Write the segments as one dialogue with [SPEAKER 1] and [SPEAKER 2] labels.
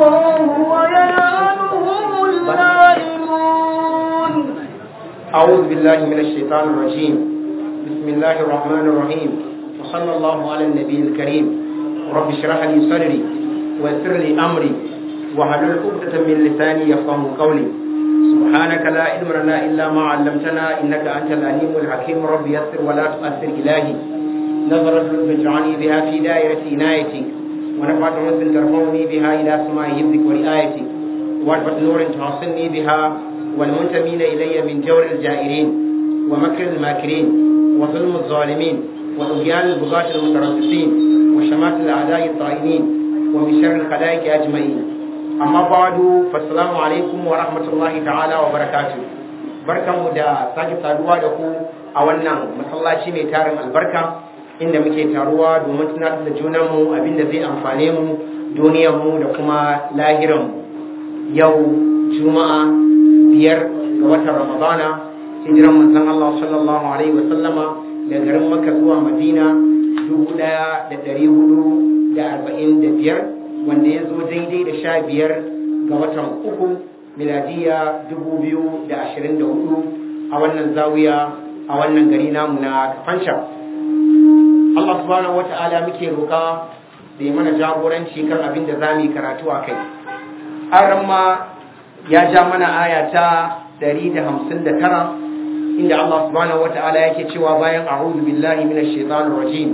[SPEAKER 1] ويلعنهم اللائمون
[SPEAKER 2] أعوذ بالله من الشيطان الرجيم بسم الله الرحمن الرحيم وصلى الله على النبي الكريم رب اشرح لي صدري ويسر لي أمري واحلل عقدة من لساني يفقه قولي سبحانك لا علم لنا إلا ما علمتنا إنك أنت العليم الحكيم رب يسر ولا تؤثر إلهي نظرة لطف اجعلني بها في دائرة عنايتك ونفعت أنس ترفعني بها إلى سماء حفظك ورعايتك وعرفة نور توصلني بها والمنتمين إلي من جور الجائرين ومكر الماكرين وظلم الظالمين وطغيان البغاة المتربصين وشمات الأعداء الطائنين ومن شر الخلائق أجمعين أما بعد فالسلام عليكم ورحمة الله تعالى وبركاته barkanmu da sake saduwa da ku a wannan masallaci mai tarin albarka inda muke taruwa domin tunatar da junanmu abinda zai amfane mu duniyarmu da kuma lahiranmu yau juma'a biyar ga watan ramadana hijiran manzon Allah sallallahu alaihi wa sallama da garin Makka zuwa Madina dubu ɗaya da ɗari hudu da arba'in da biyar wanda ya zo daidai da sha biyar ga watan uku miladiya dubu biyu da ashirin da hudu a wannan zawiya a wannan gari namu na kafanca Allah subhanahu wata'ala muke roƙa da ya mana jagoranci kan abin da za mu yi karatu a kai an ma ya ja mana aya ta 159 inda Allah subhanahu wata'ala yake cewa bayan a'udhu billahi minash shaitanir rajim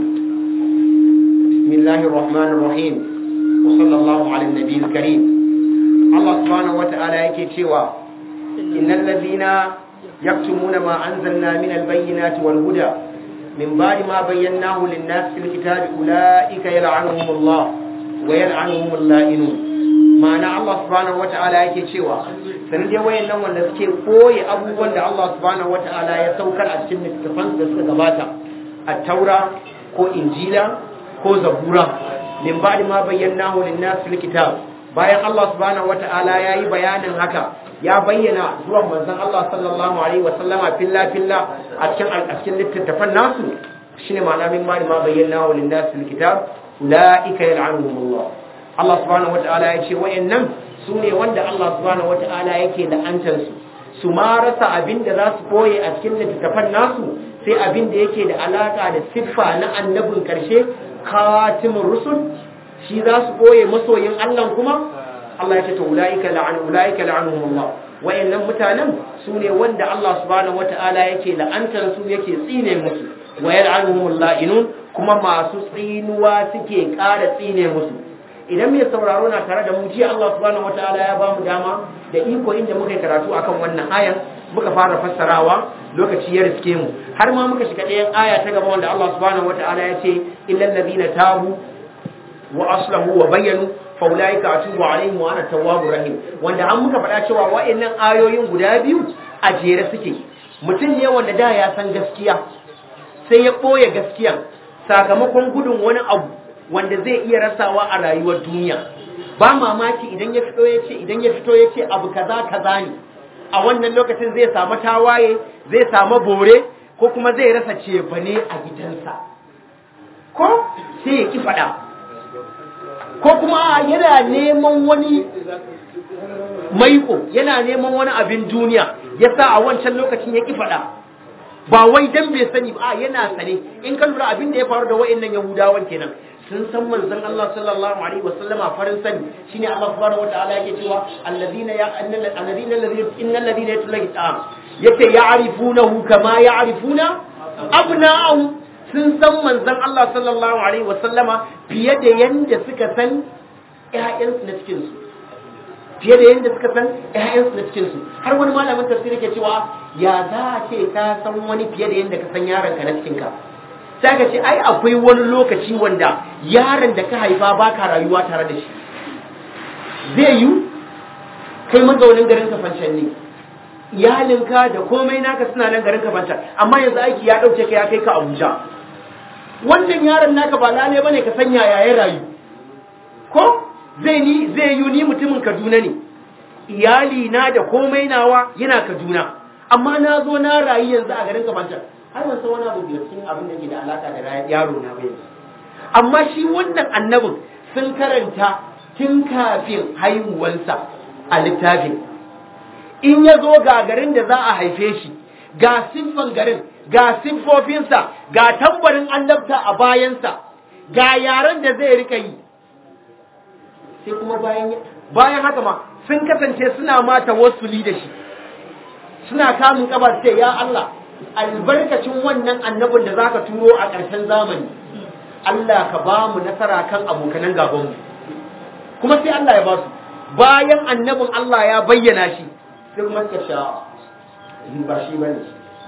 [SPEAKER 2] bismillahir rahmanir rahim wa sallallahu ala nabiyil karim Allah subhanahu wata'ala yake cewa innal ladhina yaktumuna ma anzalna minal bayyinati wal huda min ba'di ma bayyanahu lin-nas fil kitabi ulaika yal'anuhumullah wa yal'anuhumul la'inun ma'ana Allah subhanahu wata'ala yake cewa sanin dai wayannan wanda suke koyi abubuwan da Allah subhanahu wata'ala ya saukar a cikin littafan da suka gabata a taura ko injila ko zabura min ba'di ma bayyanahu lin-nas fil kitab bayan Allah subhanahu wata'ala yayi bayanin haka ya bayyana zuwan manzon Allah sallallahu alaihi wasallama filla filla a cikin a cikin littafan nasu shine ma'ana min ba'di ma bayyanahu lin-nas fil kitab ulaika yal'anuhumullah Allah subhanahu wata'ala ya ce wayannan su ne wanda Allah subhanahu wata'ala yake la'antar su su ma rasa abin da za su koye a cikin littattafan nasu sai abin da yake da alaka da siffa na annabin karshe katimin rusul shi za su koye masoyin Allah kuma Allah ya ce to ulaika la'an ulaika la'anuhumullah wayannan mutanen su ne wanda Allah subhanahu wata'ala yake la'antar su yake tsine musu wa yal'anuhumul la'inun kuma masu tsinuwa suke ƙara tsine musu idan mai sauraro na tare da mu jiya Allah subhanahu wataala ya bamu dama da iko inda muka karatu akan wannan ayan muka fara fassarawa lokaci ya riske mu har ma muka shiga ɗayan aya ta gaba wanda Allah subhanahu wataala ya ce illal ladina tabu wa aslahu wa bayyanu fa ulaika atubu alaihim wa ana tawwabur rahim wanda an muka faɗa cewa wa'annan ayoyin guda biyu a jere suke mutum ne wanda da ya san gaskiya sai ya ɓoye gaskiyan sakamakon gudun wani abu wanda zai iya rasawa a rayuwar duniya ba mamaki idan ya fito ya ce idan ya fito ya ce abu kaza kaza ne a wannan lokacin zai samu tawaye zai samu bore ko kuma zai rasa cefane a gidansa ko sai ya ki faɗa ko kuma yana neman wani maiko yana neman wani abin duniya ya sa a wancan lokacin ya ki faɗa ba wai dan bai sani ba yana sane in ka lura abin da ya faru da wa'annan yahudawan kenan sun san manzon Allah sallallahu alaihi wasallama farin sani shine Allah subhanahu wataala yake cewa alladina ya alladina alladina innal ladina yatlaqi yake ya'rifunahu kama ya'rifuna abna'ahum sun san manzon Allah sallallahu alaihi wasallama fiye da yanda suka san ƴaƴansu na cikin su fiye da yanda suka san ƴaƴansu na cikin su har wani malamin tafsiri ke cewa ya za a ce ka san wani fiye da yanda ka san yaronka na cikin ka sai ka ce ai akwai wani lokaci wanda yaron da ka haifa ba ka rayuwa tare da shi zai yi kai mazaunin garin kafancan ne iyalinka da komai naka suna nan garin kafancan amma yanzu aiki ya ɗauke ka ya kai ka abuja wannan yaron naka ba lale bane ka sanya yaya rayu ko zai ni zai yi ni mutumin kaduna ne iyali na da komai nawa yana kaduna amma na zo na rayu yanzu a garin kafancan har ban san wani abu biyar cikin abin da ke da alaka da yaro na ba yanzu amma shi wannan annabin sun karanta tun kafin haihuwansa a littafin in ya zo ga garin da za a haife shi ga siffan garin ga siffofinsa ga tambarin annabta a bayansa ga yaren da zai rika yi sai kuma bayan bayan haka ma sun kasance suna mata wasuli da shi suna kamun kaba ce ya Allah albarkacin wannan annabin da zaka turo a ƙarshen zamani Allah ka ba mu nasara kan abokanan gabanmu kuma sai Allah ya ba su bayan annabin Allah ya bayyana shi sai kuma suka sha ba shi bane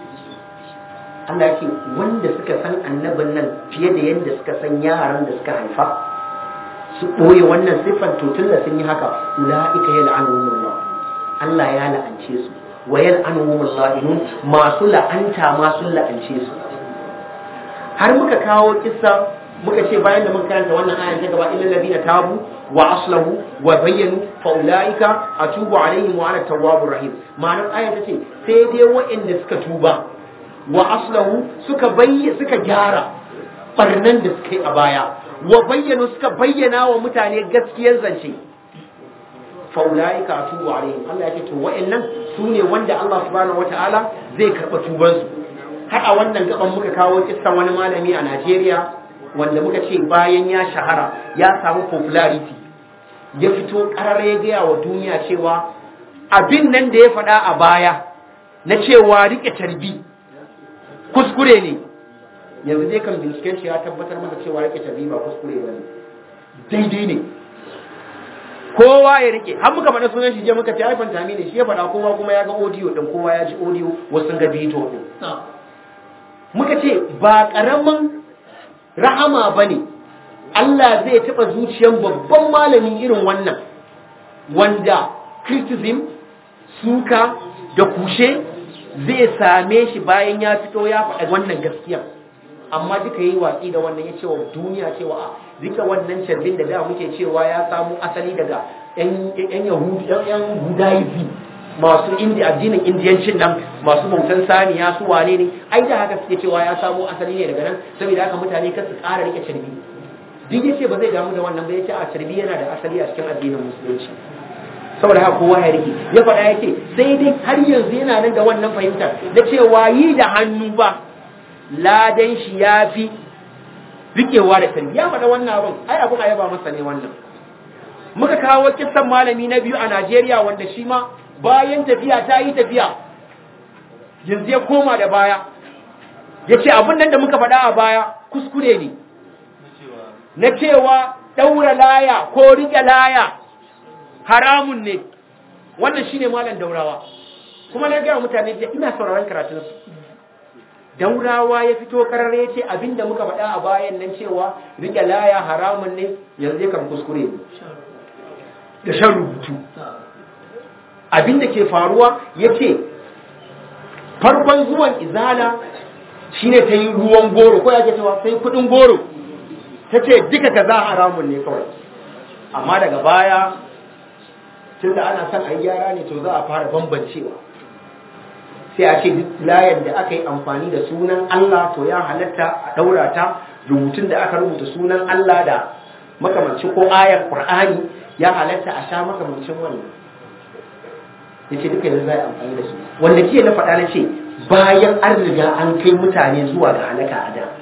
[SPEAKER 2] Allah ya ce wanda suka san annabin nan fiye da yadda suka san yaran da suka haifa su ɓoye wannan siffar to tun da sun yi haka ula'ika ya la'anuhumullah Allah ya la'ance su wa ya la'anuhumullah masu la'anta ma sun la'ance su har muka kawo kissa muka ce bayan da muka karanta wannan ayan ta gaba illal ladina tabu wa aslahu wa bayyanu fa ulaika atubu alaihim wa ana tawwabur rahim ma'anar ayan ta ce sai dai waɗanda suka tuba wa aslahu suka bayy suka gyara barnan da suka yi a baya wa bayyanu suka bayyana wa mutane gaskiyar zance fa ulaika atubu alaihim Allah ya ce to wa'annan sune wanda Allah subhanahu wataala zai karba tubansu har a wannan gaban muka kawo kissan wani malami a Najeriya wanda muka ce bayan ya shahara ya samu popularity ya fito karar ya gaya wa duniya cewa abin nan da ya faɗa a baya na cewa rike tarbi kuskure ne yanzu dai kan binciken shi ya tabbatar masa cewa rike tarbi ba kuskure ba ne daidai ne kowa ya rike har muka faɗa sunan shi je muka ce haifan tami ne shi ya faɗa kowa kuma ya ga audio din kowa ya ji audio wasu sun ga bidiyo din muka ce ba ƙaramin rahama ba ne Allah zai taɓa zuciyar babban malami irin wannan wanda criticism suka da kushe zai same shi bayan ya fito ya faɗa wannan gaskiya amma duka yi watsi da wannan ya ce wa duniya cewa a duka wannan sharbin da da muke cewa ya samu asali daga 'yan yahudaism masu indi addinin indiyancin nan masu bautan saniya su wane ne ai da haka suke cewa ya samo asali ne daga nan saboda haka mutane kan su ƙara rike carbi duk yace ba zai damu da wannan ba yace a carbi yana da asali a cikin addinin musulunci saboda haka kowa ya rike ya faɗa yake sai dai har yanzu yana nan da wannan fahimtar da cewa yi da hannu ba ladan shi ya fi rikewa da carbi ya faɗa wannan abin ai abin a yaba masa ne wannan muka kawo kissan malami na biyu a Najeriya wanda shi ma bayan tafiya ta yi tafiya yanzu ya koma da baya ya ce abin nan da muka faɗa a baya kuskure ne na cewa ɗaura laya ko riƙe laya haramun ne wannan shine malam daurawa kuma na gaya mutane da ina sauraron karatunsu daurawa ya fito karar ya ce abin da muka faɗa a bayan nan cewa riƙe laya haramun ne yanzu ya kan kuskure ne da shan rubutu abin da ke faruwa ya ce farkon zuwan izala shine ta yi ruwan goro ko ya ke cewa sai kudin goro ta ce duka ka za haramun ne kawai amma daga baya tun da ana son a yi gyara ne to za a fara bambancewa sai a ce duk layar da aka yi amfani da sunan Allah to ya halatta a daura ta rubutun da aka rubuta sunan Allah da makamancin ko ayar Qur'ani ya halatta a sha makamancin wannan ya ce duka yanzu za a amfani da su wanda jiya na faɗa na ce bayan an riga an kai mutane zuwa ga halaka a da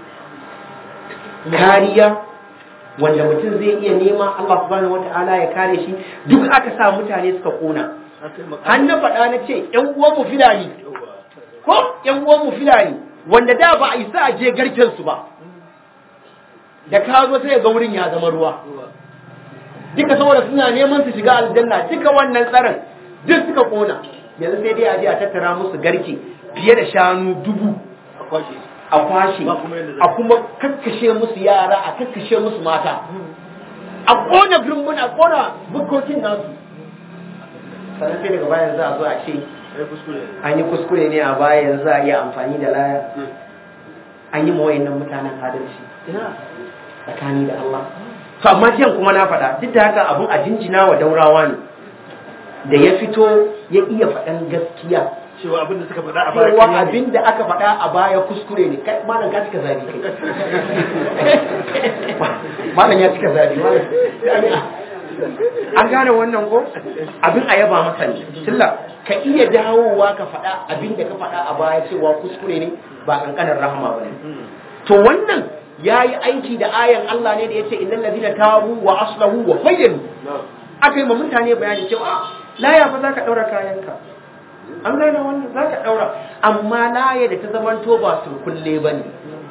[SPEAKER 2] kariya wanda mutum zai iya nema Allah subhanahu wata'ala ya kare shi duk aka sa mutane suka kona har na faɗa na ce ƴan uwan mu filani ko ƴan uwan mu filani wanda da ba a isa a je garken su ba da ka zo sai ga wurin ya zama ruwa duka saboda suna neman su shiga aljanna duka wannan tsaron duk suka kona yanzu sai dai a je a tattara musu garke fiye da shanu dubu a kwashe a kuma kakkashe musu yara a kakkashe musu mata a kona birnin a kona bukokin nasu sannan sai daga bayan za a zo a ce an yi kuskure ne a bayan za a iya amfani da laya an yi mawayin nan mutanen adalci tsakani da Allah to amma jiyan kuma na faɗa duk da haka abin a jinjina wa daurawa ne da ya fito ya iya faɗan gaskiya
[SPEAKER 1] cewa abin da suka faɗa a baya
[SPEAKER 2] cewa abin da aka faɗa a baya kuskure ne kai malam ka cika zabi kai malam ya cika zabi an gane wannan ko abin a yaba masa ne tilla ka iya dawowa ka faɗa abin da ka faɗa a baya cewa kuskure ne ba kankanin rahama ba ne to wannan ya yi aiki da ayan Allah ne da ya ce innal ladina tabu wa aslahu wa bayyanu aka yi ma mutane bayani cewa laya fa zaka daura kayanka an gane wannan zaka daura amma laya da ta zamanto ba su kulle bane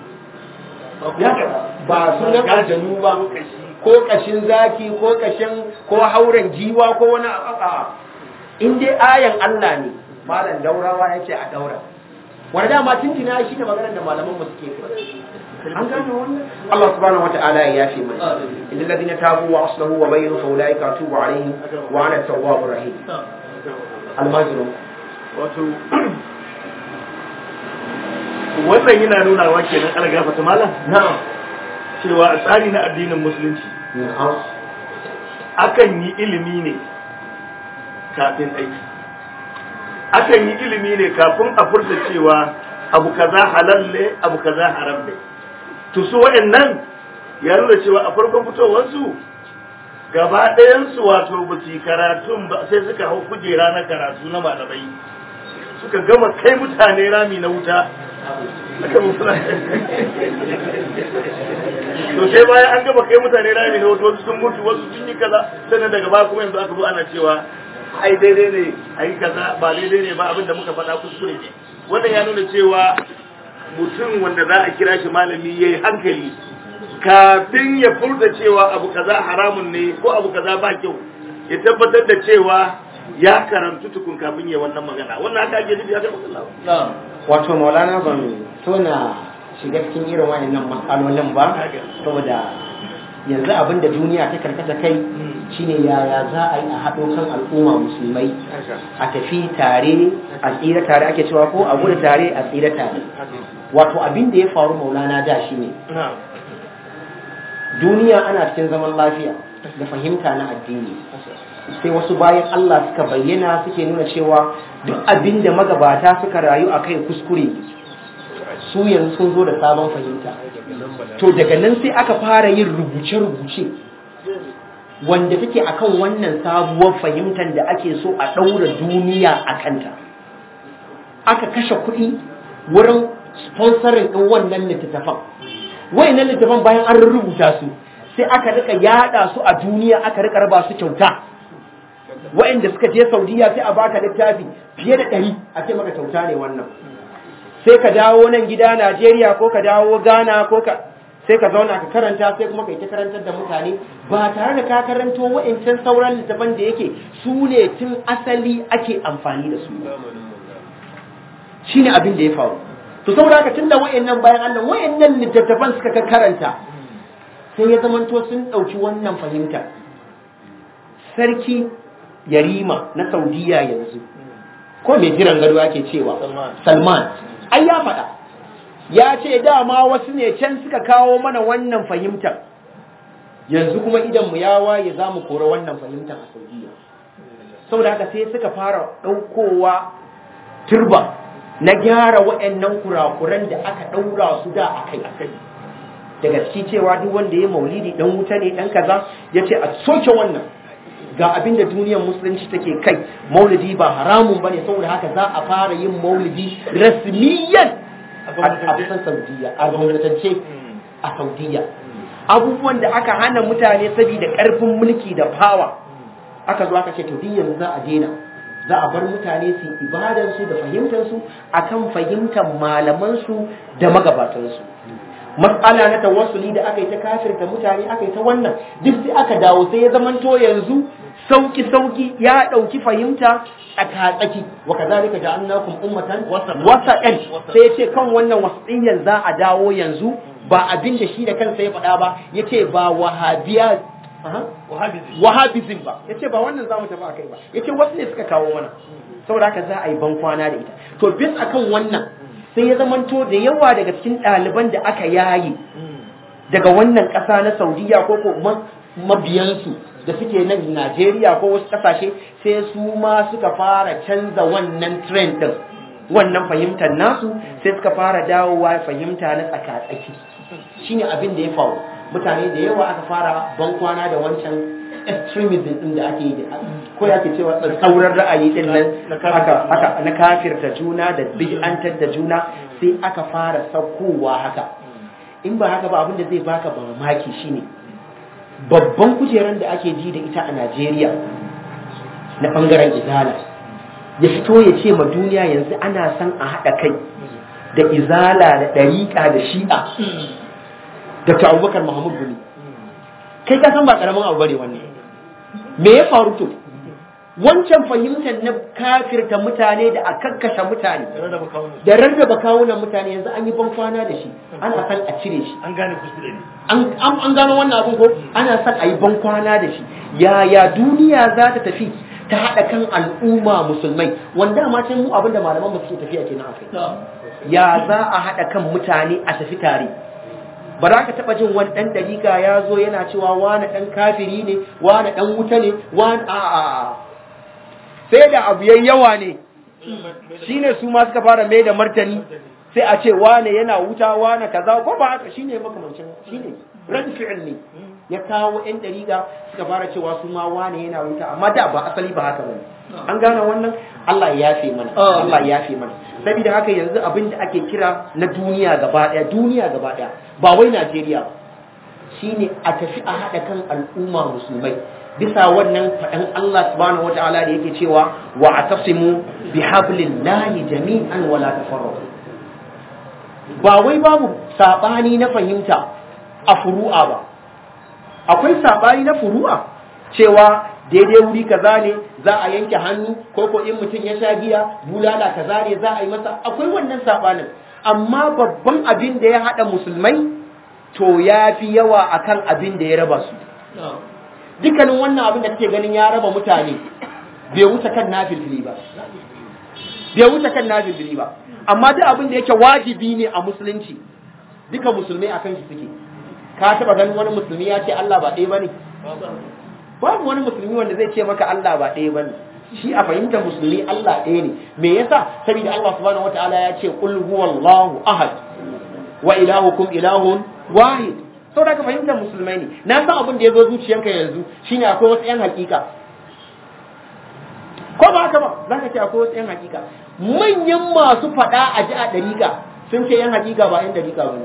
[SPEAKER 2] ba sunan aljanu ba ko kashin zaki ko kashin ko hauren jiwa ko wani a'a in dai ayan Allah ne malam daurawa yace a daura wanda dama tuntuna shi ne maganar da malaman mu suke an gane wannan Allah subhanahu wataala ya yafe mana innal ladina tabu wa aslahu wa bayyanu fa ulaika atubu alaihim wa ana tawwabur rahim almajiru
[SPEAKER 1] wato wannan yana nuna wa kenan ala gafata malam
[SPEAKER 2] na'am
[SPEAKER 1] cewa a tsari na addinin musulunci
[SPEAKER 2] na'am
[SPEAKER 1] akan yi ilimi ne kafin aiki akan yi ilimi ne kafin a furta cewa abu kaza halal ne abu kaza haram ne to su waɗannan ya nuna cewa a farkon fitowarsu gaba ɗayansu wato ba su yi karatun ba sai suka hau kujera na karatu na malamai suka gama kai mutane rami na wuta aka mutuna to sai bayan an gama kai mutane rami na wuta wasu sun mutu wasu sun yi kaza sannan daga baya kuma yanzu aka zo ana cewa ai daidai ne ai kaza ba daidai ne ba abin da muka faɗa kuskure ne wannan ya nuna cewa mutum wanda za a kira shi malami yayi hankali kafin ya furta cewa abu kaza haramun ne ko abu kaza ba kyau ya tabbatar da cewa ya karantu tukun kafin ya wannan magana wannan haka ake nufi haka Allah
[SPEAKER 2] wato maulana ban so na shiga cikin irin wayannan matsalolin ba saboda yanzu abin da duniya ta karkata kai shine yaya za a yi a haɗo kan al'umma musulmai a tafi tare a tsira tare ake cewa ko a gudu tare a tsira tare wato abin da ya faru maulana da shi ne duniya ana cikin zaman lafiya da fahimta na addini sai wasu bayan Allah suka bayyana suke nuna cewa duk abin da magabata suka rayu a kai kuskure su yanzu sun zo da sabon fahimta to daga nan sai aka fara yin rubuce-rubuce wanda take akan wannan sabuwar fahimtar da ake so a ɗaura duniya a kanta aka kashe kuɗi wurin sponsorin ɗin wannan littattafan wayannan littattafan bayan an rubuta su sai aka rika yada su a duniya aka rika raba su kyauta wayanda suka je saudiya sai a baka littafi fiye da ɗari a ce maka kyauta ne wannan sai ka dawo nan gida najeriya ko ka dawo ghana ko ka sai ka zauna ka karanta sai kuma ka yi ta karantar da mutane ba tare da ka karanto wa'ancan sauran littafan da yake su ne tun asali ake amfani da su shine abin da ya faru to saboda haka tunda wa'annan bayan Allah wa'annan littattafan suka ka karanta sai ya zamanto sun ɗauki wannan fahimta sarki yarima na saudiya yanzu ko mai jiran gado ake cewa salman ai ya faɗa ya ce dama wasu ne can suka kawo mana wannan fahimtar yanzu kuma idan mu ya waye za mu kora wannan fahimtar a saudiya saboda haka sai suka fara ɗaukowa turba na gyara waɗannan kurakuran da aka ɗaura su da a kai daga ciki cewa duk wanda ya maulidi dan wuta ne dan kaza ya ce a soke wannan ga abin da duniyar musulunci take kai maulidi ba haramun bane saboda haka za a fara yin maulidi rasmiyan a kusan saudiya a gwamnatance a saudiya abubuwan da aka hana mutane saboda karfin mulki da fawa aka zo aka ce to duk yanzu za a daina za a bar mutane su ibadansu da fahimtarsu akan fahimtar malamansu da magabatansu matsala na tawassuli da aka yi ta kafirta mutane aka yi ta wannan duk sai aka dawo sai ya zamanto yanzu sauki sauki ya dauki fahimta a katsaki wa kazalika ja'alnakum ummatan wasa'an sai yace kan wannan wasiyyan za a dawo yanzu ba abin da shi da kansa ya faɗa ba yace ba wahabiya wahabizm ba yace ba wannan zamu tafi akai ba yace wasu ne suka kawo mana saboda haka za a yi ban kwana da ita to bis akan wannan sai ya zamanto da yawa daga cikin ɗaliban da aka yayi daga wannan ƙasa na saudiya ko ko mabiyansu da suke nan najeriya ko wasu ƙasashe sai su ma suka fara canza wannan trend ɗin wannan fahimtar nasu sai suka fara dawowa fahimta na tsaka-tsaki shine abin da ya faru mutane da yawa aka fara ban kwana da wancan extremism din da ake yi ko ya ke cewa tsauran ra'ayi din nan haka haka na kafirta juna da bid'antar da juna sai aka fara saukowa haka in ba haka ba abin da zai baka mamaki shine babban kujeran da ake ji da ita a Najeriya na bangaren izala ya fito ya ce ma duniya yanzu ana son a haɗa kai da izala da ɗariƙa da shi'a Dr. Abubakar Muhammad Gumi kai ka san ba ƙaramin abu bane wannan me ya faru to wancan fahimtar na kafirta mutane da a kakkashe mutane da rarraba kawunan mutane yanzu an yi ban kwana da shi ana san a cire shi
[SPEAKER 1] an gane kuskure ne
[SPEAKER 2] an gano wannan abin ko ana son a yi ban kwana da shi yaya duniya za ta tafi ta haɗa kan al'umma musulmai wanda ma sai mu abinda malaman mu suke tafiya kenan akai ya za a haɗa kan mutane a tafi tare ba za ka taɓa jin wani ɗan ɗariƙa ya zo yana cewa wani ɗan kafiri ne wani ɗan wuta ne wani a a sai da abu yayi yawa ne shine su ma suka fara mai da martani sai a ce wane yana wuta wane kaza ko ba haka shine makamancin shine ran fi'il ne ya kawo yan dariga suka fara cewa su ma wane yana wuta amma da ba asali ba haka bane an gane wannan Allah ya yafe mana Allah ya yafe mana saboda haka yanzu abin da ake kira na duniya gaba daya duniya gaba daya ba wai Najeriya ba shine a tafi a hada kan al'umma musulmai bisa wannan faɗan Allah subhanahu wata'ala da yake cewa wa atasimu bihablillahi jami'an wala tafarraqu ba wai babu sabani na fahimta a furu'a ba akwai sabani na furu'a cewa daidai wuri kaza ne za a yanke hannu ko ko in mutum ya sha giya bulala kaza ne za a yi masa akwai wannan sabanin amma babban abin da ya haɗa musulmai to ya fi yawa akan abin da ya raba su dukkanin wannan abin da kake ganin ya raba mutane bai wuce kan nafilfili ba bai wuce kan nafilfili ba amma duk abin da yake wajibi ne a musulunci duka musulmai akan shi suke ka taba ganin wani musulmi ya ce Allah ba ɗaya bane babu wani musulmi wanda zai ce maka Allah ba ɗaya bane shi a fahimtar musulmi Allah ɗaya ne me yasa saboda Allah subhanahu wataala ya ce qul huwallahu ahad wa ilahukum ilahun wahid sau da ka fahimtar musulmai ne na san abin da ya zo zuciyanka yanzu shine akwai wasu 'yan hakika ko ba haka ba za ka ce akwai wasu 'yan hakika manyan masu faɗa a ji a ɗariƙa sun ce 'yan hakika ba 'yan ɗariƙa ba ne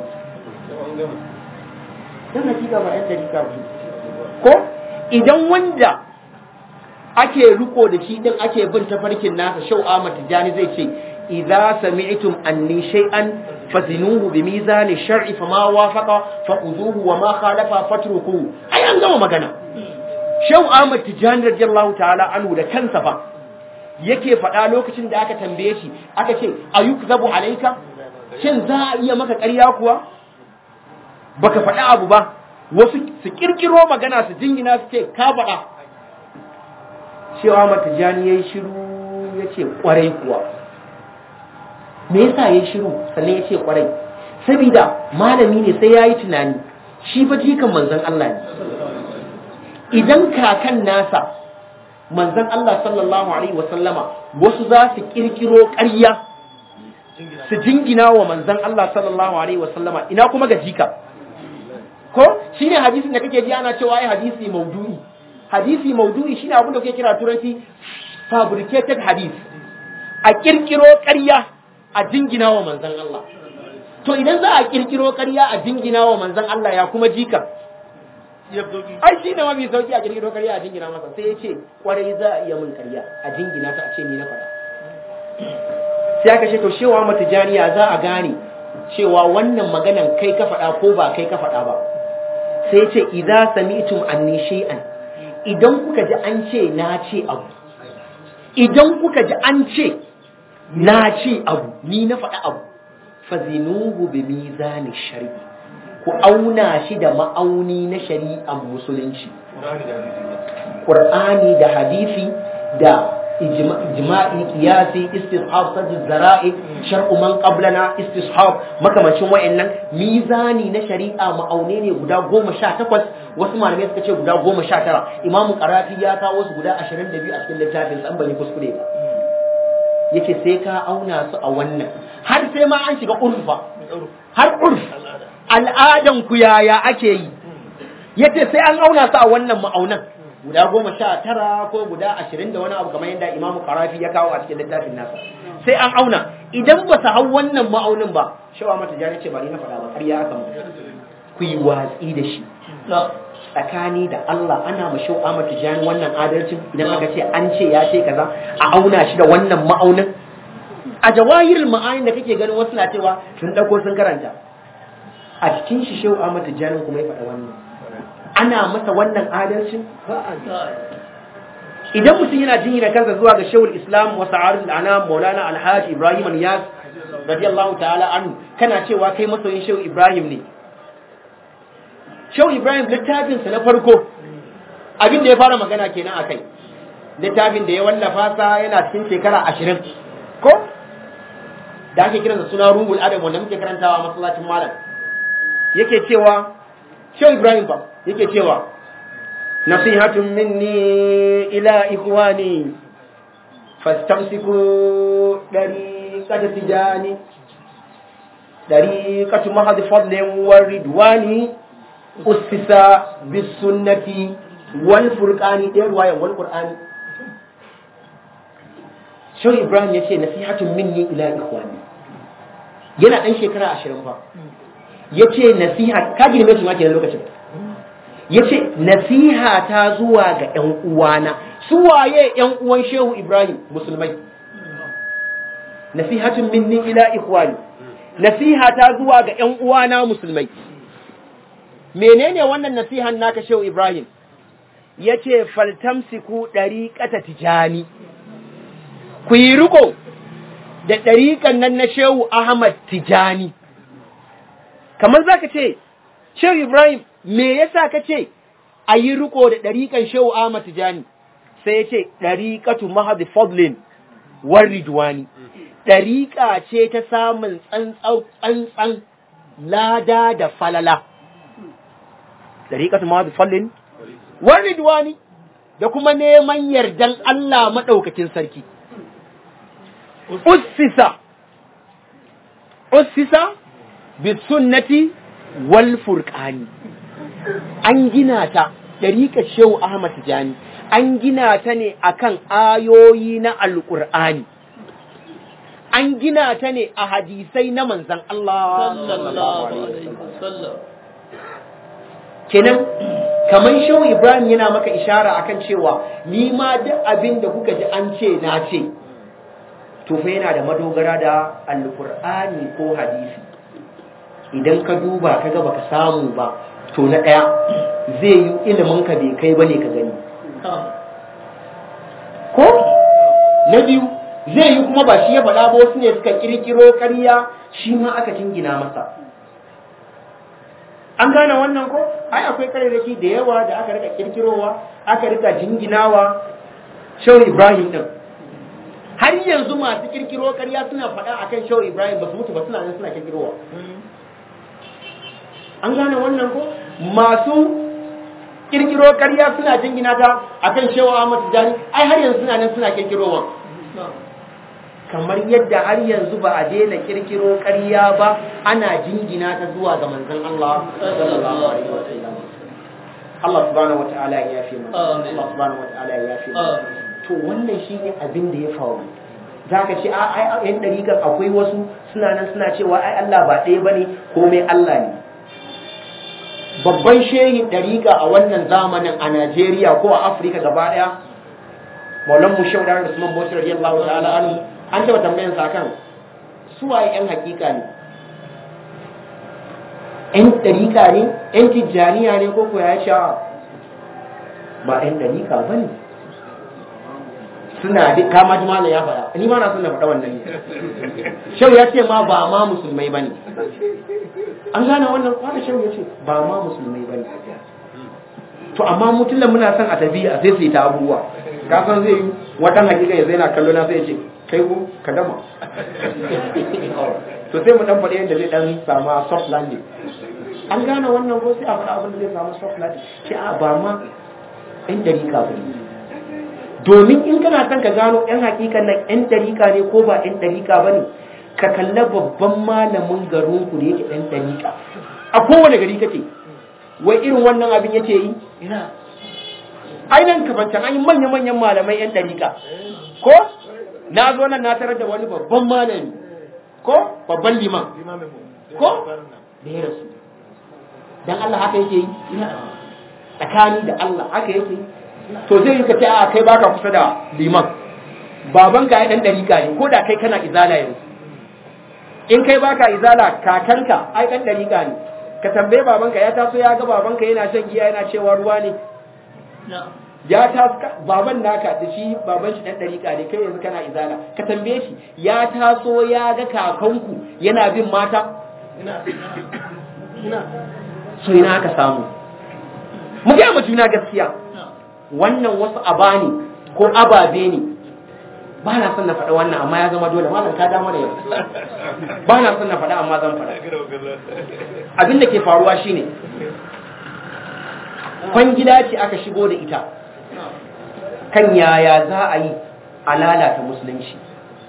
[SPEAKER 2] 'yan hakika ba 'yan ɗariƙa ba ko idan wanda ake riko da shi din ake bin tafarkin nasa shau Ahmad Tijani zai ce idza sami'tum anni shay'an fazinuhu bi mizani shar'i fama wafaqa faquduhu wa ma khalafa fatruku ai an gama magana shau Ahmad Tijani radiyallahu ta'ala anhu da kansa fa yake faɗa lokacin da aka tambaye shi aka ce ayukzabu alayka shin za a iya maka ƙarya kuwa baka faɗi abu ba wasu su kirkiro magana su jingina su ce ka faɗa cewa matijani ya yi shiru ya ce ƙwarai kuwa me yasa ya yi shiru sannan ya ce ƙwarai sabida malami ne sai ya yi tunani shi fa jikan manzon Allah ne idan kakan nasa manzon Allah sallallahu alaihi wasallama wasu za su kirkiro ƙarya su jingina wa manzon Allah sallallahu alaihi wasallama ina kuma ga jika ko shine hadisin da kake ji ana cewa ai hadisi maudu'i hadisi maudu'i shine abin da kuke kira turanci fabricated hadith a kirkiro ƙarya a jingina wa manzon Allah to idan za a kirkiro ƙarya a jingina wa manzon Allah ya kuma jika ai shine mafi sauki a kirkiro ƙarya a jingina masa sai ya ce kwarai za a iya min ƙarya a jingina ta a ce ni na faɗa sai aka ce to shewa matijaniya za a gane cewa wannan maganan kai ka faɗa ko ba kai ka faɗa ba sai ce idza sami'tum anni shay'an idan kuka ji an ce na ce abu idan kuka ji an ce na ce abu ni na faɗa abu fazinuhu bi mizani shari'i ku auna shi da ma'auni na shari'ar musulunci Qur'ani da hadisi da ijma'i qiyasi istishab sajid zara'i shar'u man qablana istishab makamacin wayannan mizani na shari'a ma'aune ne guda 18 wasu malamai suka ce guda 19 imamu qarafi ya kawo su guda 22 a cikin littafin san ban yi kuskure ba yace sai ka auna su a wannan har sai ma an shiga urfa har urf al'adan ku yaya ake yi yace sai an auna su a wannan ma'aunan guda goma sha tara ko guda ashirin da wani abu kamar yadda imamu karafi ya kawo a cikin littafin nasa sai an auna idan ba su hau wannan ma'aunin ba shawa mata jani ce ba ni na faɗa ba ƙarya aka mu ku yi watsi da shi tsakani da Allah ana ma shawa mata jani wannan adalcin idan aka ce an ce ya ce kaza a auna shi da wannan ma'aunin a jawahirul ma'anin da kake ganin wasu na cewa sun ɗauko sun karanta a cikin shi shawa mata jani kuma ya faɗa wannan ana masa wannan adalcin idan mutum yana jinyina kansa zuwa ga shawul islam wa sa'arul anam maulana alhaji ibrahim niyas radiyallahu ta'ala anhu kana cewa kai masoyin shehu ibrahim ne shehu ibrahim littafin sa na farko abin da ya fara magana kenan akai littafin da ya wallafa sa yana cikin shekara ashirin ko da ake kiransa suna ruhul adam wanda muke karantawa masallacin malam yake cewa shehu ibrahim ba yake cewa nasihatun minni ila ikhwani fastamsiku dariqata tijani dariqatu mahad fadlin wa ridwani ussisa bis sunnati wal furqani da ruwayan wal qur'ani shehu ibrahim yace nasihatun minni ila ikhwani yana dan shekara 20 fa yace nasiha ka girme shi ma kenan lokacin ya ce nasiha ta zuwa ga ‘yan uwana su waye ‘yan uwan shehu ibrahim musulmai nasihatun minni ila ikhwani nasiha ta zuwa ga ‘yan uwana musulmai menene wannan nasihan naka shehu ibrahim ya ce faltamsiku ɗariƙata tijani ku yi riko da ɗariƙan nan na shehu ahmad tijani kamar za ka ce shehu ibrahim me yasa ka ce a yi riko da ɗariƙan shehu Ahmad Tijani sai ya ce ɗariƙatu mahadi fadlin war ridwani ɗariƙa ce ta samun tsantsan lada da falala ɗariƙatu mahadi fadlin war ridwani da kuma neman yardan Allah maɗaukakin sarki ussisa ussisa bi sunnati wal furqani an gina ta ɗariƙar shehu Ahmad Tijani an gina ta ne akan ayoyi na alƙur'ani an gina ta ne a hadisai na manzan Allah kenan kamar shehu Ibrahim yana maka ishara akan cewa ni ma duk abin da kuka ji an ce na ce to fa yana da madogara da alƙur'ani ko hadisi idan ka duba ka ga baka samu ba to na ɗaya zai yi ilimin ka bai kai bane ka gani ko na biyu zai yi kuma ba shi ya faɗa ba wasu ne suka kirkiro ƙarya shi ma aka jingina masa an gane wannan ko ai akwai ƙararraki da yawa da aka rika kirkirowa aka rika jinginawa shehu ibrahim din har yanzu masu kirkiro ƙarya suna faɗa akan shehu ibrahim ba su mutu ba suna nan suna kirkirowa an gane wannan ko masu kirkiro ƙarya suna jingina ta akan shehu Ahmad Tijani ai har yanzu suna nan suna kirkirowa kamar yadda har yanzu ba a daina kirkiro ƙarya ba ana jingina ta zuwa ga manzon Allah sallallahu alaihi wasallam Allah subhanahu wataala ya yafe mu Allah subhanahu wataala ya yafe mu to wannan shine abin da ya faru zaka ce a ai yan dariƙar akwai wasu suna nan suna cewa ai Allah ba ɗaya bane komai Allah ne babban shehin ɗariƙa a wannan zamanin a Najeriya ko a Afirka gaba ɗaya Maulan Mushawar Usman Bauchi radiyallahu ta'ala anhu an taɓa tambayan sa kan su waye ƴan hakika ne ƴan ɗariƙa ne ƴan tijjaniya ne ko ko ya ce ba ƴan ɗariƙa ba ne suna duk kama ji malam ya faɗa ni ma na son na faɗa wannan shau ya ce ma ba ma musulmai ba ne an gane wannan kwana shau ya ce ba ma musulmai ba ne to amma mutulan muna son a tafi a sai su yi ta abubuwa ka san zai yi watan hakika ya zai na kallo na sai ya ce kai ku ka dama to sai mu dan faɗi yadda zai dan samu soft landing an gane wannan ko sai a faɗa abin da zai samu soft landing ce a ba ma ɗan dariƙa ba ne domin in kana son ka gano ɗan hakikan nan ɗan dariƙa ne ko ba ɗan dariƙa ba ne ka kalla babban malamin garin ku da yake ɗan dariƙa a kowane gari kake wai irin wannan abin yake yi ainihin kafancan an yi manya-manyan malamai 'yan ɗariƙa ko na zo nan na tarar da wani babban malami ko babban liman ko da ya rasu don Allah haka yake yi tsakani da Allah haka yake yi to zai yi ka ce a kai baka kusa da liman baban ka ya ɗan ɗariƙa ne ko da kai kana izala yanzu in kai baka izala kakanka ai ɗan ɗariƙa ne ka tambaye babanka ya taso ya ga babanka yana shan giya yana cewa ruwa ne ya taso baban naka da shi baban shi dan dariƙa ne kai yanzu kana izala ka tambaye shi ya taso ya ga kakanku yana bin mata so ina aka samu mu ga mu juna gaskiya wannan wasu abani ko ababe ne ba na son na faɗa wannan amma ya zama dole malam ka da mana yau ba na son na faɗa amma zan faɗa abin da ke faruwa shine kwangila ce aka shigo da ita kan yaya za a yi a lalata musulunci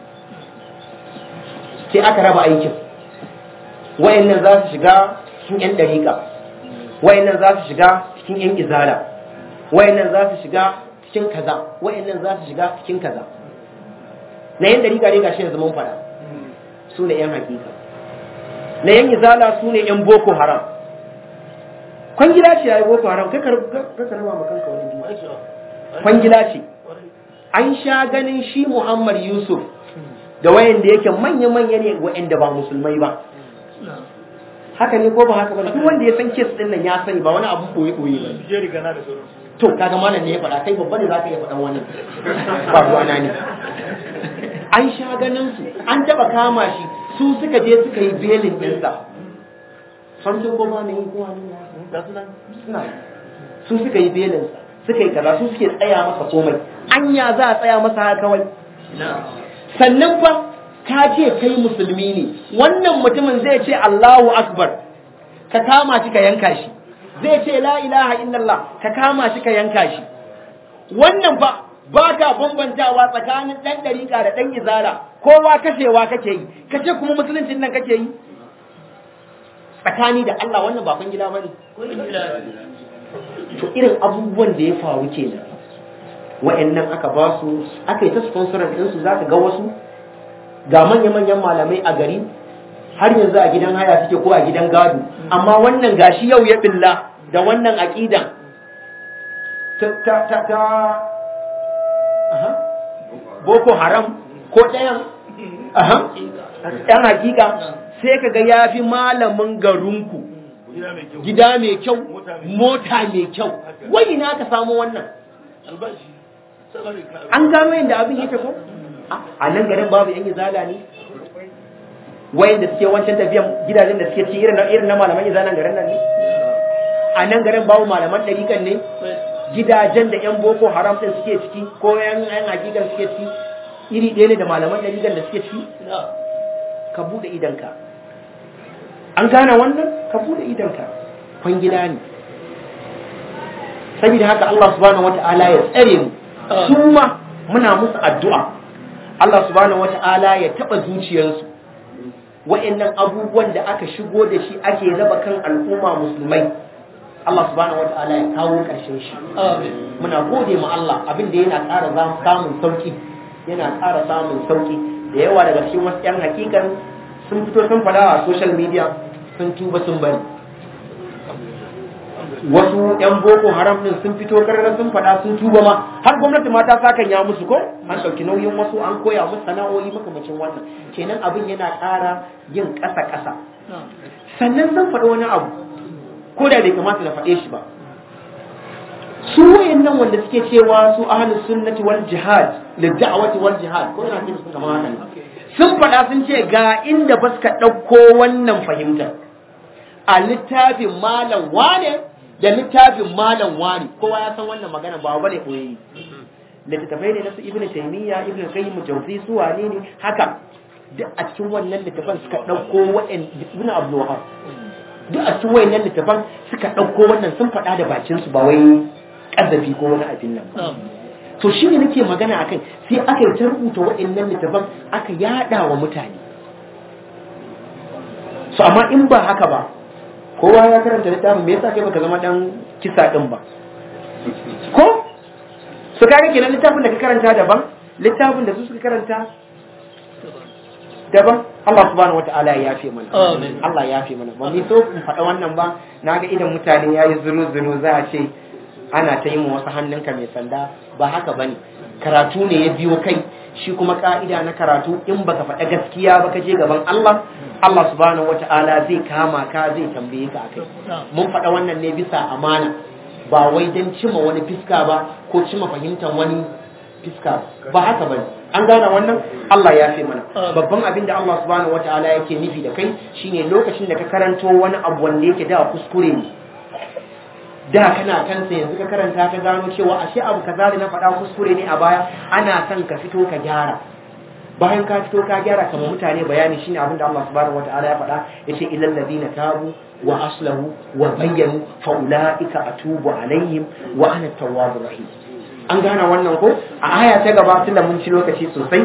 [SPEAKER 2] sai aka raba aikin wayannan za su shiga cikin 'yan dariƙa wayannan za su shiga cikin 'yan izala wayannan za su shiga cikin kaza wayannan za su shiga cikin kaza na 'yan dariƙa ne gashi yanzu mun fada su ne 'yan hakika na 'yan izala su ne 'yan boko haram kwangila ce ya yi boko haram kai karama ma kanka wani biyu kwangila ce an sha ganin shi muhammad yusuf da wayan da yake manya-manya ne wa'anda ba musulmai ba haka ne ko ba haka ba duk wanda ya san kes din nan ya sani ba wani abu koyi-koyi ba to kaga malam ne ya faɗa kai babba ne za ka iya faɗan wani ba ruwana ne an sha ganin su an taɓa kama shi su suka je suka yi belin ɗinsa samtin ko ba ne ko wani suna su suka yi belin suka yi kaza su suke tsaya masa komai anya za a tsaya masa haka kawai sannan fa ka ce kai musulmi ne wannan mutumin zai ce Allahu akbar ka kama shi ka yanka shi zai ce la ilaha illallah ka kama shi ka yanka shi wannan fa ba ka bambantawa tsakanin ɗan ɗariƙa da ɗan izala kowa kashewa kake yi kace kuma musuluncin nan kake yi tsakani da Allah wannan ba kun gida bane to irin abubuwan da ya faru kenan wa'annan aka ba su aka yi ta sponsorin din su zaka ga wasu ga manya-manyan malamai a gari har yanzu a gidan haya suke ko a gidan gado amma wannan gashi yau ya billa da wannan aqidan ta ta ta, ta aha boko haram ko ɗayan aha ɗan hakika sai ka ga ya fi malamin garinku gida mai kyau mota mai kyau wai na ka samu wannan an gano yadda abin yake ko a nan garin babu yan izala ne wayan da suke wancan tafiyan gidajen da suke ci irin na malaman izalan garin nan ne a nan garin babu malaman ɗarikan ne gidajen da yan boko haram ɗin suke ciki ko yan yan hakikan suke ciki iri ɗaya ne da malaman ɗarikan da suke ciki ka buɗe idanka an gane wannan ka bude idanka kwangila ne saboda haka Allah subhanahu wata'ala ya tsare mu su ma muna musu addu'a Allah subhanahu wata'ala ya taba zuciyarsu wa'annan abubuwan da aka shigo da shi ake raba kan al'umma musulmai Allah subhanahu wata'ala ya kawo ƙarshen shi muna gode ma Allah abin da yana ƙara samun sauki yana ƙara samun sauki da yawa daga cikin wasu 'yan hakikan sun fito sun faɗa a social media sun tuba sun bari wasu yan boko haram din sun fito karara sun faɗa sun tuba ma har gwamnati ma ta sakan ya musu ko an ɗauki nauyin wasu an koya musu sana'o'i makamacin wannan kenan abin yana ƙara yin ƙasa ƙasa sannan zan faɗi wani abu ko da bai kamata na faɗe shi ba su wayannan wanda suke cewa su ahlus sunnati wal jihad lid da'wati wal jihad ko ina cikin su kamar haka ne sun faɗa sun ce ga inda ba suka ɗauko wannan fahimtar a littafin malam wane da littafin malam wane kowa ya san wannan magana ba bane koyi littattafai ne na su ibnu taymiya ibnu qayyim jawzi su wane ne haka duk a cikin wannan littafan suka ɗauko wa'en ibnu abdul wahab duk a cikin wannan littafan suka ɗauko wannan sun faɗa da bakin su ba wai ƙazafi ko wani abin nan to shi ne nake magana a kai sai aka yi ta rubuta waɗannan littafan aka yada wa mutane so amma in ba haka ba kowa ya karanta littafin me yasa kai baka zama dan kisa din ba ko su kaga kenan littafin da ka karanta daban littafin da su suka karanta daban Allah subhanahu wata'ala ya yafe mana
[SPEAKER 3] Amin.
[SPEAKER 2] Allah ya yafe mana ba mu so in faɗa wannan ba naga idan mutane yayi zuru zuru za a ce ana ta yi mu wasu hannunka mai sanda ba haka bane karatu ne ya biyo kai shi kuma ka'ida na karatu in baka faɗa gaskiya ba ka je gaban Allah Allah subhanahu wata'ala zai kama ka zai tambaye ka akai mun faɗa wannan ne bisa amana ba wai don cima wani fiska ba ko cima fahimtar wani fiska ba haka bane an gane wannan Allah ya fi mana babban abin da Allah subhanahu wataala yake nufi da kai shine lokacin da ka karanto wani abu wanda yake da kuskure ne da kana kansa yanzu ka karanta ka gano cewa ashe abu kaza da na faɗa kuskure ne a baya ana son ka fito ka gyara bayan ka fito ka gyara kamar mutane bayani shine abin da Allah subhanahu wataala ya faɗa yace ilal ladina tabu wa aslahu wa bayyanu fa ulaika atubu alaihim wa ana tawwabur rahim an gane wannan ko a aya ta gaba tunda mun ci lokaci sosai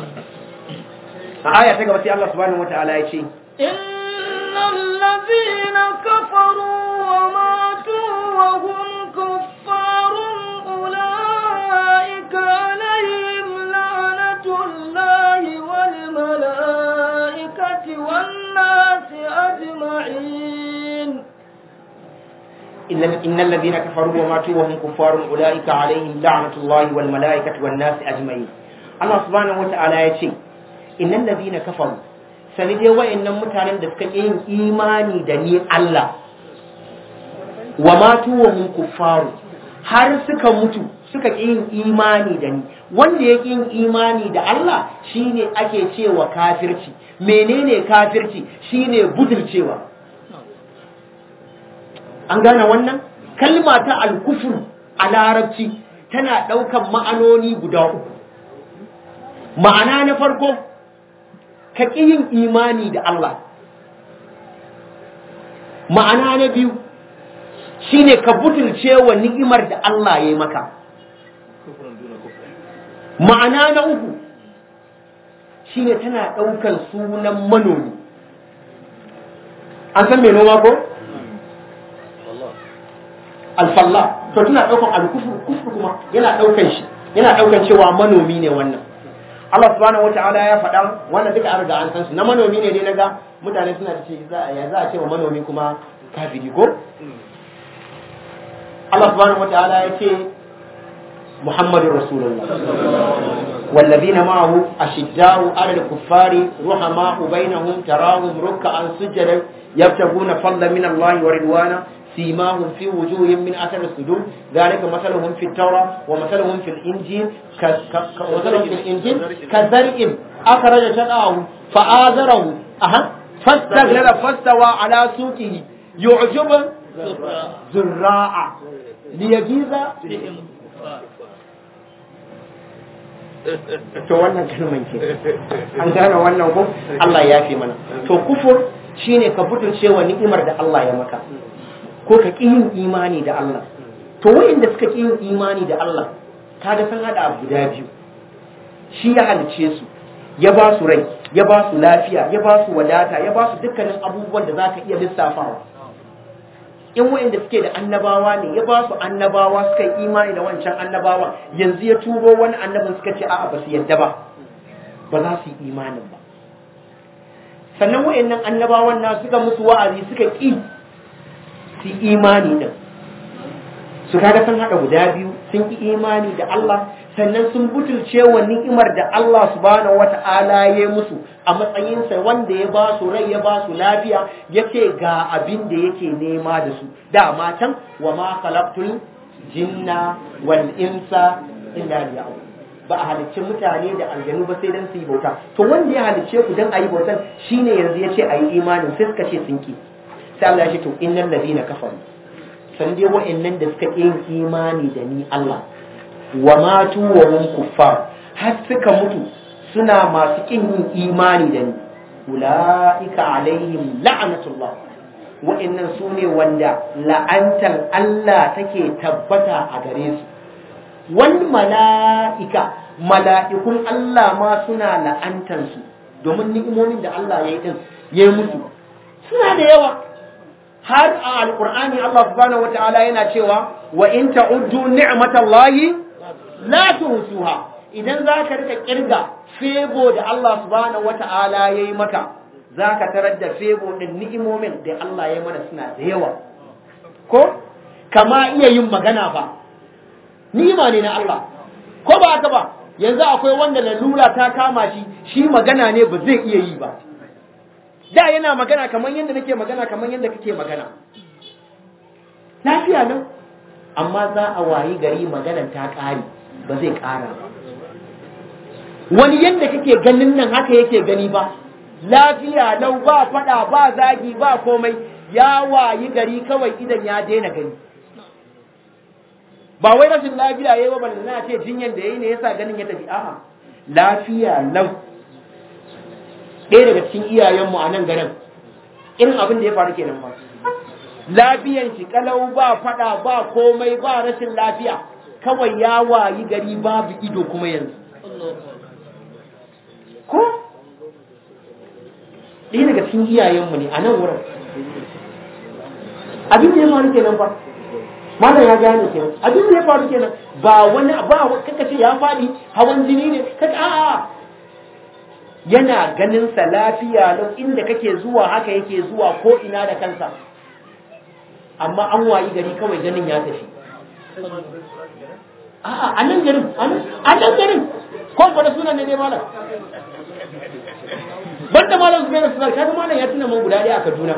[SPEAKER 2] a aya ta gaba sai Allah subhanahu wataala ya ce
[SPEAKER 3] إن الذين كفروا وماتوا وهم كفار أولئك عليهم لعنة الله والملائكة والناس أجمعين
[SPEAKER 2] إن إن الذين كفروا وماتوا وهم كفار أولئك عليهم لعنة الله والملائكة والناس أجمعين الله سبحانه وتعالى يقول إن الذين كفروا sanide wa'annan mutanen da suka yin imani da ni Allah wa matu wa mun kuffaru har suka mutu suka yin imani da ni wanda ya yin imani da Allah shine ake cewa kafirci menene kafirci shine budurcewa an gane wannan kalma ta alkufur a larabci tana ɗaukan ma'anoni guda uku ma'ana na farko ka ƙi yin imani da Allah ma'ana na biyu shine ka butulce wa ni'imar da Allah ya yi maka ma'ana na uku shine tana ɗaukan sunan manomi an san mai noma ko? alfalla to tana daukan alkufur kufur kuma yana daukan shi yana daukan cewa manomi ne wannan Allah subhanahu wataala ya faɗa wannan duka an riga an san su na manomi ne dai naga mutane suna da ce za ya za a ce wa manomi kuma kafiri ko Allah subhanahu wataala ya ce Muhammadur Rasulullah والذين معه أشداء على الكفار رحماء بينهم تراهم ركعا سجدا يبتغون فضلا من الله ورضوانا سيماهم في وجوههم من أثر السجود ذلك مثلهم في التوراة ومثلهم في الإنجيل ومثلهم في الإنجيل كزرع أخرج شطأه فآذره أها فاستغلل فاستوى على سوقه يعجب زراع ليجيز to wannan kalman ke an gane wannan ko Allah ya fi mana to kufur shine ka butulce wa ni'imar da Allah ya maka ko ka ƙi yin imani da Allah to wa'inda suka ƙi yin imani da Allah kaga sun hada abu guda biyu shi ya halice su ya ba su rai ya ba su lafiya ya ba su wadata ya ba su dukkanin abubuwan da za ka iya lissafawa in wa'inda suke da annabawa ne ya ba su annabawa suka yi imani da wancan annabawa yanzu ya turo wani annabin suka ce a'a ba su yadda ba ba za su yi imanin ba sannan wa'annan annabawan na suka musu wa'azi suka ƙi su imani din su kaga sun hada guda biyu sun ki imani da Allah sannan sun butulce wa ni'imar da Allah subhanahu wata'ala ya musu a matsayinsa wanda ya ba su rai ya ba su lafiya yace ga abin da yake nema da su dama can wa ma khalaqtul jinna wal insa illa liya'budun ba a halicci mutane da aljanu ba sai dan su yi bauta to wanda ya halicce ku dan ayi bautan shine yanzu yace ayi imanin sai suka ce sun ki sai Allah ya ce to innal ladina kafaru san dai wa'annan da suka yin imani da ni Allah wa matu wa hum kuffar har suka mutu suna masu kin yin imani da ni ulaika alaihim la'natullah wa'annan su ne wanda la'antar Allah take tabbata a gare su wani mala'ika mala'ikun Allah ma suna la'antar su domin ni'imomin da Allah ya yi din ya yi musu suna da yawa har a alkur'ani Allah subhanahu wata'ala yana cewa wa in ta'uddu ni'matallahi la tuhsuha idan zaka rika kirga febo da Allah subhanahu wata'ala yayi maka zaka tarar da febo din ni'imomin da Allah ya mana suna da yawa ko kama iya yin magana ba ni'ima ne na Allah ko ba haka ba yanzu akwai wanda lalura ta kama shi shi magana ne ba zai iya yi ba da yana magana kamar yadda nake magana kamar yadda kake magana lafiya nan amma za a wayi gari maganan ta ƙare ba zai ƙara ba wani yadda kake ganin nan haka yake gani ba lafiya lau ba fada ba zagi ba komai ya wayi gari kawai idan ya daina gani ba wai rashin lafiya yayi ba balle na ce jinyan da yayi ne yasa ganin ya tafi a'a lafiya lau ɗaya daga cikin iyayenmu a nan garin irin abin da ya faru kenan ba lafiyan shi kalau ba fada ba komai ba rashin lafiya kawai ya wayi gari babu ido kuma yanzu ko ɗaya daga cikin iyayenmu ne a nan wurin abin da ya faru kenan ba malam ya gane kenan abin da ya faru kenan ba wani ba kaka ce ya faɗi hawan jini ne kaka a'a yana ganin sa lafiya lau inda kake zuwa haka yake zuwa ko ina da kansa amma an wayi gari kawai ganin ya tafi a'a a nan garin a nan garin ko kwada sunan ne dai malam banda malam su da sunan kaga malam ya tuna man guda ɗaya a Kaduna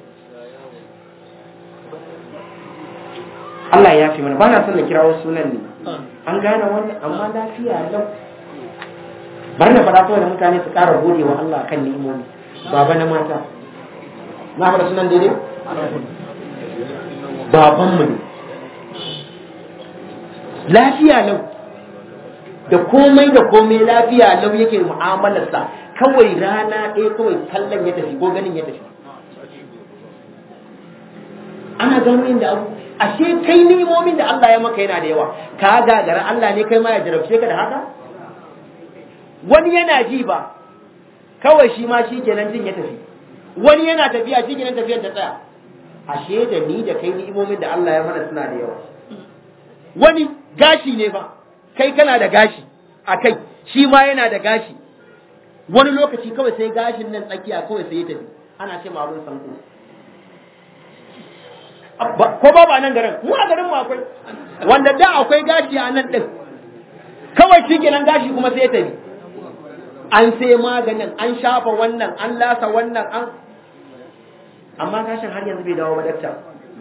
[SPEAKER 2] Allah ya fi mana ba na son na kirawo sunan ne an gane wannan amma lafiya lau bari na faɗa kawai da mutane su ƙara gode wa Allah kan ni'imomi baba na mata na faɗa sunan daidai babanmu ne lafiya lau da komai da komai lafiya lau yake mu'amalarsa kawai rana ɗaya kawai kallon ya tafi ko ganin ya tafi ana gano yin da abu ashe kai ni'imomin da Allah ya maka yana da yawa ka gagara Allah ne kai ma ya jarabce ka da haka wani yana ji ba kawai shi ma shi kenan jin ya tafi wani yana tafiya shi kenan tafiyar ta tsaya ashe da ni da kai ni'imomin da Allah ya mana suna da yawa wani gashi ne ba kai kana da gashi a kai shi ma yana da gashi wani lokaci kawai sai gashin nan tsakiya kawai sai ya tafi ana ce ma abin sanko ko ba ba nan garin mu a garin mu akwai wanda da akwai gashi a nan din kawai shi kenan gashi kuma sai ya tafi an sai maganin an shafa wannan an lasa wannan an amma gashin har yanzu bai dawo ba dakta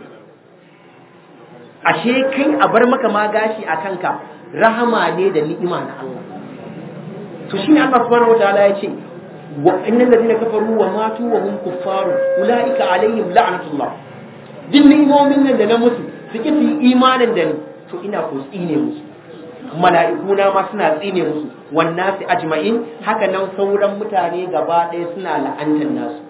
[SPEAKER 2] ashe kai a bar maka ma gashi a kanka rahama ne da ni'ima na Allah to shine Allah subhanahu wataala ya ce wa innal ladina kafaru wa matu wa hum kuffaru ulaika alaihim la'natullah din ni'imomin nan da na musu suke su imanin da ni to ina ko tsine musu mala'ikuna ma suna tsine musu wannan su ajma'in haka nan sauran mutane gaba ɗaya suna la'antar nasu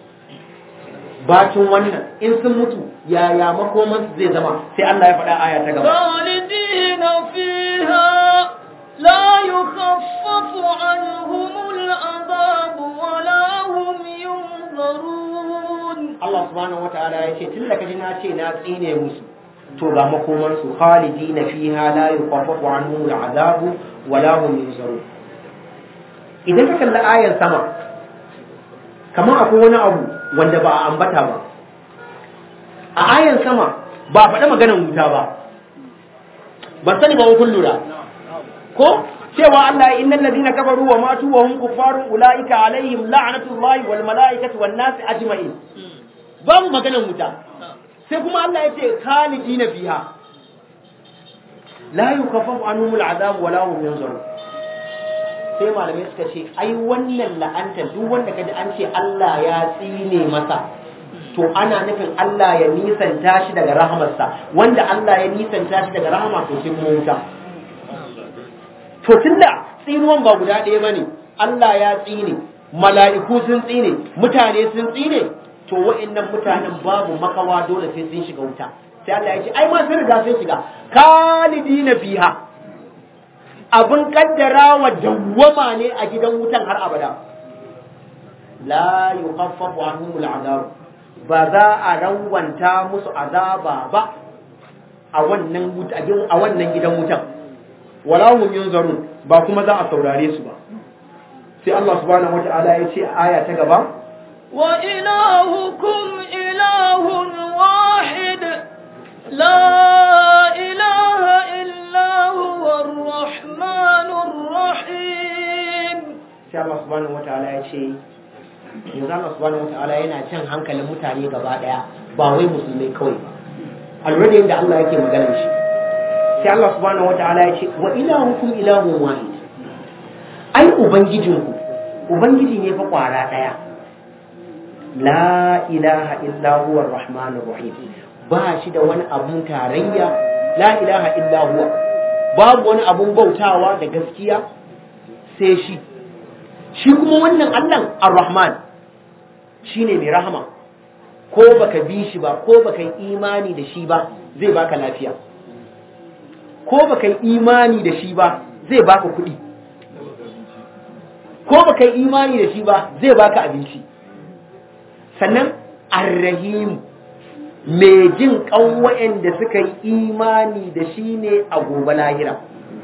[SPEAKER 2] bacin wannan in sun mutu yaya makoman su zai zama sai Allah ya faɗa aya ta gaba
[SPEAKER 3] خالدين فيها لا يخفف عنهم العذاب ولا هم ينظرون
[SPEAKER 2] Allah subhanahu wataala ya ce tun da kaji na ce na tsine musu to ga makoman su khalidina fiha la yukhaffafu anhum al'adabu wa la hum yunzarun idan ka kalli ayan sama kamar akwai wani abu wanda ba a ambata ba a ayan sama ba faɗa maganar wuta ba ban sani ba kun lura ko cewa Allah ya innal ladina kafaru wa matu wa hum kuffarun ulaika alaihim la'natullahi wal malaikati wan nasi ajma'in babu maganar wuta sai kuma Allah ya ce khalidina fiha la yukaffafu anhum al'adab wa la hum yunzarun sai malamai suka ce ai wannan la'anta duk wanda kaji an ce Allah ya tsine masa to ana nufin Allah ya nisanta shi daga rahamarsa wanda Allah ya nisanta shi daga rahama to sai kuma wuta to tunda tsinuwan ba guda ɗaya bane Allah ya tsine mala'iku sun tsine mutane sun tsine to wa'annan mutanen babu makawa dole sai sun shiga wuta sai Allah ya ce ai ma sun riga sun shiga khalidina fiha abin kaddara wa dawwama ne a gidan wutan har abada la yukhaffafu anhum al'adab ba za a rawanta musu azaba ba a wannan wuta a wannan gidan wutan wala hum yunzarun ba kuma za a saurare su ba sai Allah subhanahu wata'ala ya ce a aya ta gaba
[SPEAKER 3] wa ilahukum ilahun wahid la ilaha illa huwa ar-rahmanur rahim
[SPEAKER 2] sai Allah subhanahu wata'ala ya ce yanzu Allah subhanahu wata'ala yana jan hankalin mutane gaba daya ba wai musulmai kawai ba already da yadda Allah yake maganar shi sai Allah subhanahu wata'ala ya ce wa ilahukum ilahun wahid ai ubangijinku ubangiji ne fa kwara daya la ilaha illa huwa arrahmanur rahim ba shi da wani abun tarayya la ilaha illa huwa babu wani abun bautawa da gaskiya sai shi shi kuma wannan Allah ar-rahman shine mai rahama ko baka bi shi ba ko baka yi imani da shi ba zai baka lafiya ko baka yi imani da shi ba zai baka kuɗi ko baka yi imani da shi ba zai baka abinci sannan arrahim mai jin ƙan da suka yi imani da shi ne a gobe lahira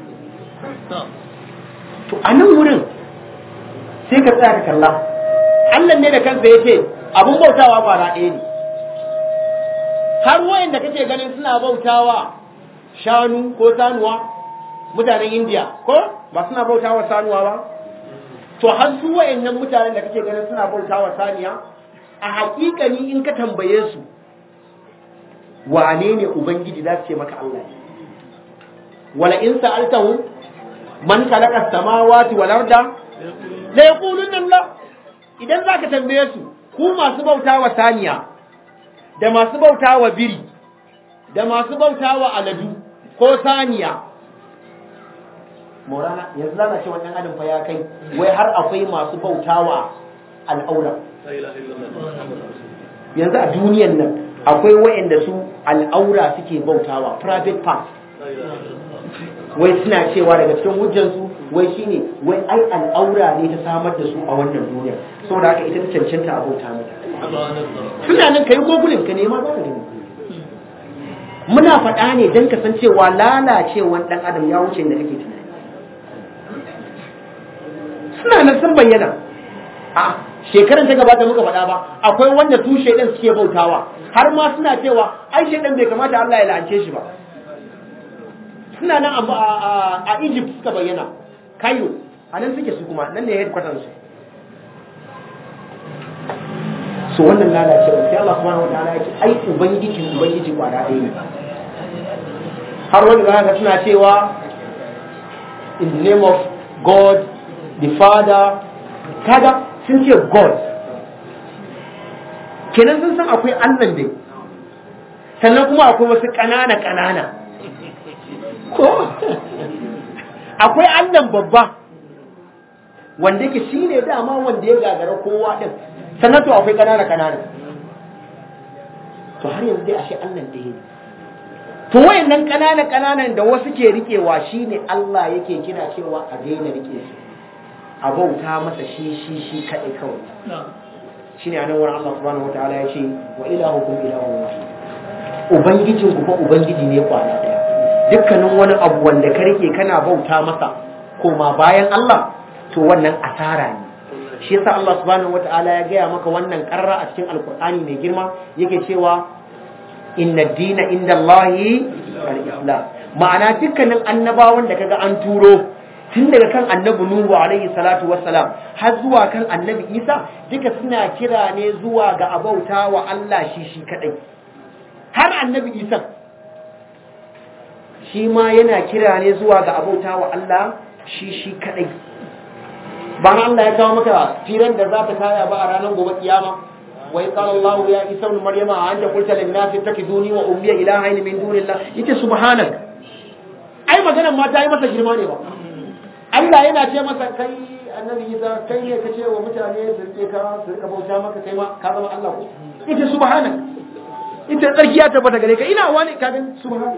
[SPEAKER 2] to a nan wurin sai ka tsaya ka kalla Allah ne da kansa ya ce abin bautawa kwara ɗaya ne har wayanda kake ganin suna bautawa shanu ko sanuwa mutanen indiya ko ba suna bautawa sanuwa ba to har su wayannan mutanen da kake ganin suna bautawa saniya a hakikani in ka tambaye su wane ne ubangiji za su ce maka Allah ne wala in sa'altahu man khalaqa samawati wal arda la yaquluna Allah idan zaka tambaye su ku masu bautawa saniya da masu bautawa biri da masu bautawa aladu ko saniya Maulana yanzu zana ce wannan adam fa ya kai wai har akwai masu bautawa al'aura yanzu a duniyan nan akwai wa'anda su al'aura suke bautawa private part wai suna cewa daga cikin hujjansu wai shine wai ai al'aura ne ta samar da su a wannan duniya saboda haka ita ta cancanta a bauta mata suna nan kai gogulin ka nema za ka gani muna faɗa ne don ka san cewa lalacewan ɗan adam ya wuce da kake tunani suna nan sun bayyana a shekaran ta gabata muka faɗa ba akwai wanda su shaidan suke bautawa har ma suna cewa ai shaidan bai kamata Allah ya la'ance shi ba suna nan a Egypt suka bayyana Cairo a nan suke su kuma nan ne headquarters su so wannan lalacewa sai Allah subhanahu wataala ya ce ai ubangiji ubangiji kwara ɗaya ne har wani ga haka suna cewa in the name of God the Father kaga sun ce God kenan sun san akwai Allah dai sannan kuma akwai wasu ƙanana ƙanana ko akwai Allah babba wanda yake shine dama wanda ya gagara kowa din sannan to akwai ƙanana ƙanana to har yanzu dai ashe Allah ɗaya ne to wayannan ƙanana ƙananan da wasu ke riƙewa shine Allah yake kira cewa a daina rike su a bauta masa shi shi shi kaɗai kawai shine a nan wurin Allah subhanahu wataala ya ce wa ilahukum ilahun wahid ubangijin ku fa ubangiji ne kwana ɗaya dukkanin wani abu wanda ka rike kana bauta masa koma bayan Allah to wannan asara ne shi yasa Allah subhanahu wataala ya gaya maka wannan karra a cikin alkur'ani mai girma yake cewa inna dina inda Allahi al-islam ma'ana dukkanin annabawan da kaga an turo tun daga kan annabi Nuhu alaihi salatu wassalam har zuwa kan annabi Isa duka suna kira ne zuwa ga abauta wa Allah shi shi kadai har annabi Isa shi ma yana kira ne zuwa ga abauta wa Allah shi shi kadai ba Allah ya kawo maka firan da za ta kaya ba a ranar gobe kiyama وإذ قال الله يا عيسى ابن مريم أنت قلت للناس اتخذوني وأمي إلهين من دون الله yace subhanak ai maganar ma ta yi masa girma ne ba Allah yana ce masa kai annabi Isa kai ne kace wa mutane su rike ka su rika bauta maka kai ma ka zama Allah ko yace subhanak ita tsarki ya tabbata gare ka ina wani ka ga subhanak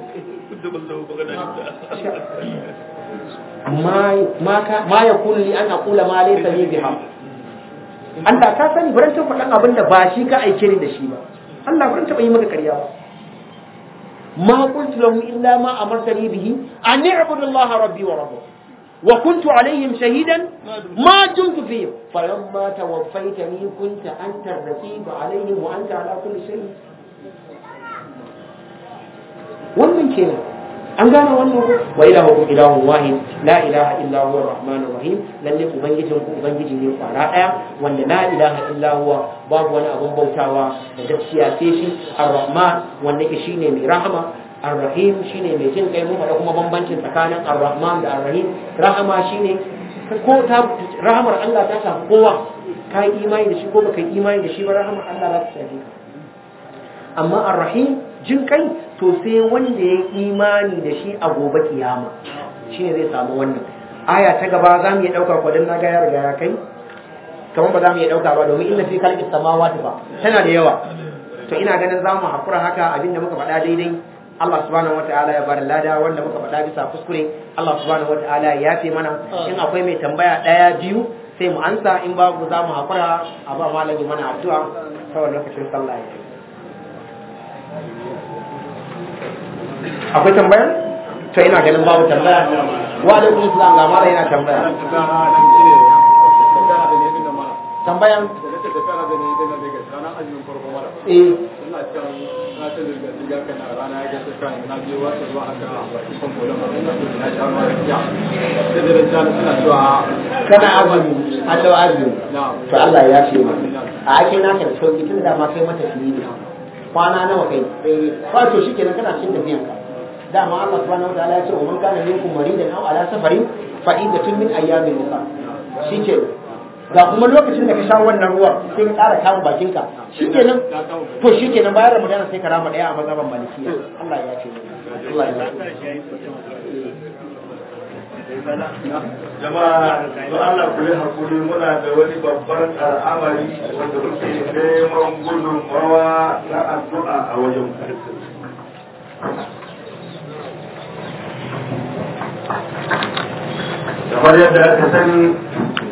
[SPEAKER 2] ma ma ka ma yakun li an aqula ma laysa li bihaq Allah ka sani baran ta faɗan abin da ba shi ka aike ni da shi ba Allah baran taɓa yi maka ƙarya ba ma qultu lahum illa ma amartani bihi an i'budu allaha rabbi wa rabbukum وكنت عليهم شهيدا ما دمت فيهم فلما توفيتني كنت أنت الرقيب عليهم وأنت على كل شيء wannan kenan an gane wannan ko wa ilahukum ilahun wahid la ilaha illa huwa arrahmanur rahim lalle ubangijin ku ubangiji ne kwara daya wanda la ilaha illa huwa babu wani abun bautawa da gaskiya sai shi arrahman wanda ke shine mai rahama arrahim shine mai jin kai mun faɗa kuma bambancin tsakanin arrahman da arrahim rahama shine ko ta rahamar Allah ta shafi kowa ka yi imani da shi ko baka yi imani da shi ba rahamar Allah za ta shafi ka amma arrahim jin kai to sai wanda ya yi imani da shi a gobe kiyama shine zai samu wannan aya ta gaba za mu iya ɗauka kwadon na ga ya riga ya kai kamar ba za mu iya ɗauka ba domin inna fi khalqis samawati ba tana da yawa to ina ganin za mu hakura haka abinda muka faɗa daidai Allah subhanahu wataala ya bada lada wanda muka faɗa bisa kuskure Allah subhanahu wataala ya yafe mana in akwai mai tambaya ɗaya biyu sai mu ansa in babu za mu hakura a ba malami mana addu'a saboda lokacin sallah ya akwai tambaya to ina ganin babu tambaya wa alaikum salam ga mala yana tambaya tambayan eh kana azumi Allah azumi to Allah ya ce mu a ake naka da sauki tun da ma kai mata fiye ne kwana nawa kai fa to shikenan kana cikin tafiyan ka dama Allah subhanahu wa ta'ala ya ce wa man kana minkum maridan aw ala safarin fa iddatun min ayyamin ukhra shike ga kuma lokacin da ka sha wannan ruwa sai ka ƙara kama bakinka shikenan to shikenan bayan Ramadan sai ka rama daya a mazhaban Malikiya Allah ya ce Allah ya
[SPEAKER 1] jama'a don Allah ku yi hakuri muna da wani babban al'amari wanda muke neman gudunmawa na addu'a a wajen kamar yadda aka sani